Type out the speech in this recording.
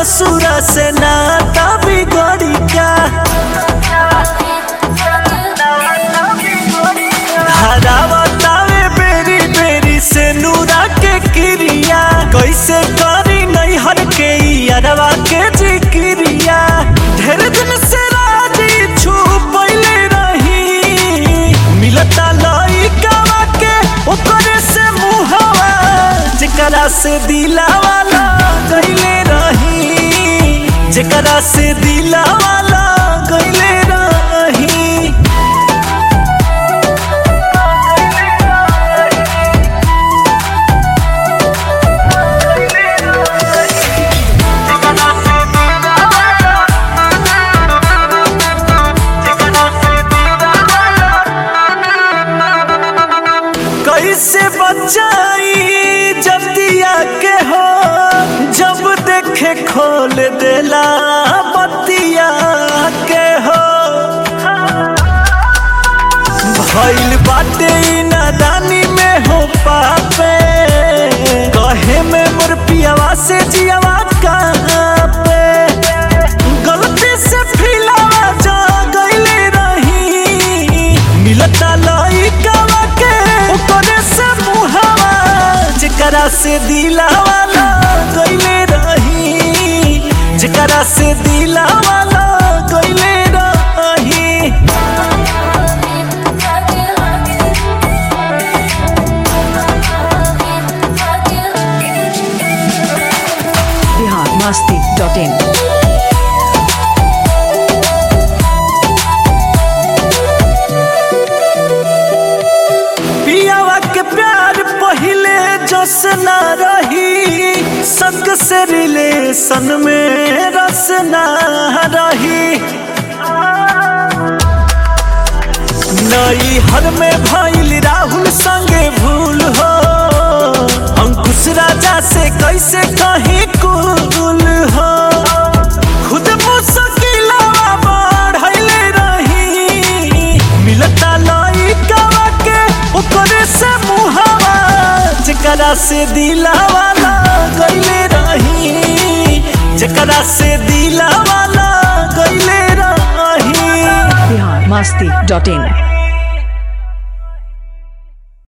ससुरा से नाता बिगड़ी का हरावतावे बेरी बेरी से नूरा के क्रिया कैसे करी नैहर के अरवा के जिक्रिया ढेर दिन से राजी छुपैले रही मिलता लइकावा के ओकरे से मुहवा जेकरा से दिलावाला गइले रही जेकरा से दिलावाला गइले रही कैसे बचाई जब दिया के हो जब देखे खोल देला बतिया के हो भइल बाटे ई नादानी में हो पापे कहे में मोर पियावा से जियावा कहाँ पे गलती से फिलावा जा गइले रही मिलता लइकावा के ओकरे से मुहावा जेकरा से दिलावा गइले रही जेकरा से दिलावा गइले रही बिहार मस्ती डॉट इन पियावा के प्यार पहिले जस न रही संग से रिलेशन में रस न रही नई हर में भइल राहुल संगे भूल हो अंकुश राजा से कैसे कहीं कुल हो खुद मुश्किलवा बढ़ले रही मिलता लइकावा के ओकरे से मुहावा जेकरा से दिलावा गइले रही जेकरा से दिलावा गइले रही बिहार मस्ती डॉट इन